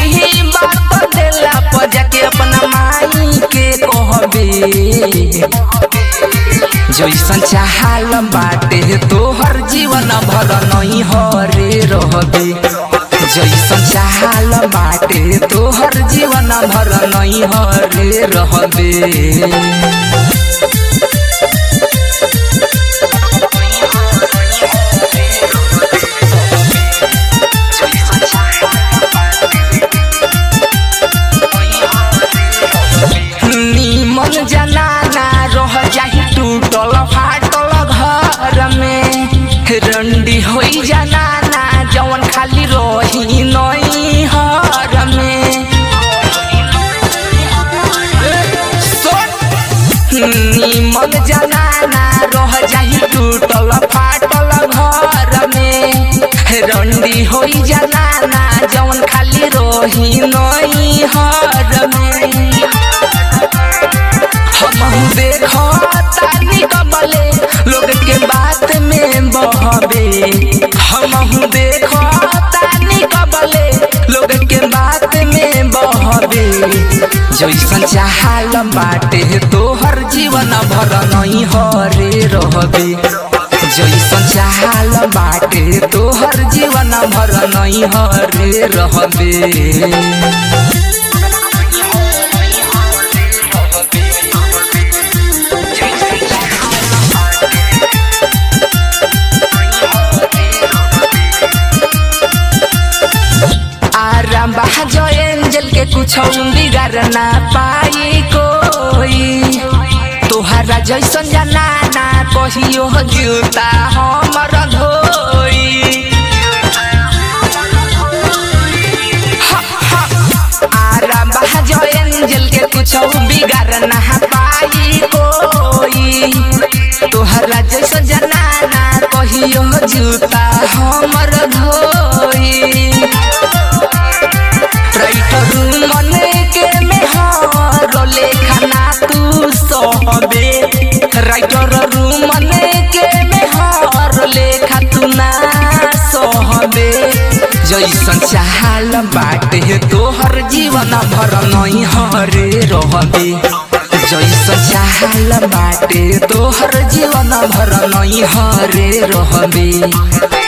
सही बात देला पर जाके अपना माई के कहबे जैसन चाहल बाटे तोहर जीवन भर नहीं हरे रहबे जैसन चाहल बाटे तोहर जीवन भर नहीं हरे रहबे निमन जनाना रह जाही टूटल फाटल घर में रंडी होई जनाना जवन खाली रही नई हर में निमन जनाना रह जाही टूटल फाटल घर में रंडी होई जनाना जवन खाली रही नई हर में हम देखो तानी कमले लोग के बात में बहबे हम देखो तानी कमले लोग के बात में बहबे जैसन चाहल बाटे तोहर जीवन भर नहीं हरे रहबे जैसन चाहल बाटे तोहर जीवन भर नहीं हरे रहबे आराम बहाजो एंजल के कुछ बिगाड़ ना पाई कोई तोहरा जैसन जनाना कहियो जूता हमर धोई हा, हा। आराम बहाजो एंजल के कुछ बिगाड़ ना पाई कोई तोहरा जैसन जनाना कहियो जूता हमर धोई राइटर मन के मेहर लेखना तू सहबे राइटर मन के मेहर लेखा तू ना सहबे जैसन चाहल बाटे तोहर जीवन भर नहीं हरे रहबे जैसन चाहल बाटे तोहर जीवन भर नहीं हरे रहबे